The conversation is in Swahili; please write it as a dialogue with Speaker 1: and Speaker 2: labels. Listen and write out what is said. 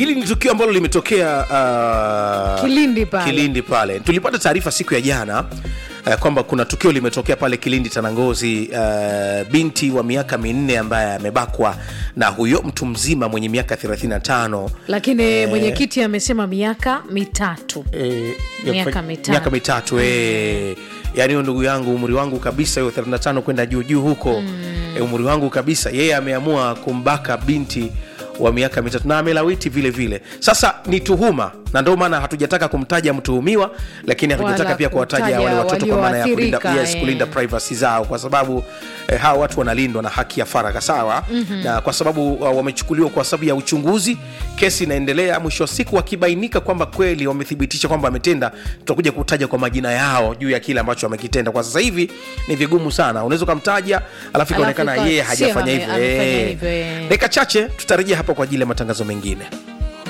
Speaker 1: hili ni tukio ambalo limetokea uh,
Speaker 2: Kilindi pale.
Speaker 1: Kilindi pale tulipata taarifa siku ya jana uh, kwamba kuna tukio limetokea pale Kilindi Tanangozi, uh, binti wa miaka minne ambaye amebakwa na huyo mtu mzima mwenye miaka 35
Speaker 2: lakini mwenyekiti amesema miaka mitatu
Speaker 1: eh, ya
Speaker 2: Miaka
Speaker 1: kufa-
Speaker 2: mitatu.
Speaker 1: miaka mitatu eh. yaani huyo ndugu yangu umri wangu kabisa hiyo 35 kwenda juu juu huko eh, umri wangu kabisa yeye ameamua kumbaka binti wa miaka mitatu na amelawiti vile vile sasa ni tuhuma na ndio maana hatujataka kumtaja mtuhumiwa lakini hatujataka
Speaker 2: Wala
Speaker 1: pia kuwataja
Speaker 2: kutaja
Speaker 1: wale watoto kwa maana ya kulinda,
Speaker 2: walioathirika,
Speaker 1: yes,
Speaker 2: eh.
Speaker 1: kulinda privacy zao kwa sababu eh, hawa watu wanalindwa na haki ya faragha sawa mm-hmm. na kwa sababu uh, wamechukuliwa kwa sababu ya uchunguzi kesi inaendelea mwisho wa siku wakibainika kwamba kweli wamethibitisha kwamba ametenda tutakuja kutaja kwa majina yao juu ya kile ambacho amekitenda kwa sasa hivi ni vigumu sana unaweza ukamtaja alafu ikaonekana
Speaker 2: ikawa
Speaker 1: yeye
Speaker 2: sio
Speaker 1: hajafanya
Speaker 2: ame-
Speaker 1: hivyo
Speaker 2: amefanya
Speaker 1: Eh.
Speaker 2: hivyo, eh.
Speaker 1: dakika chache tutarejea hapa kwa ajili ya matangazo mengine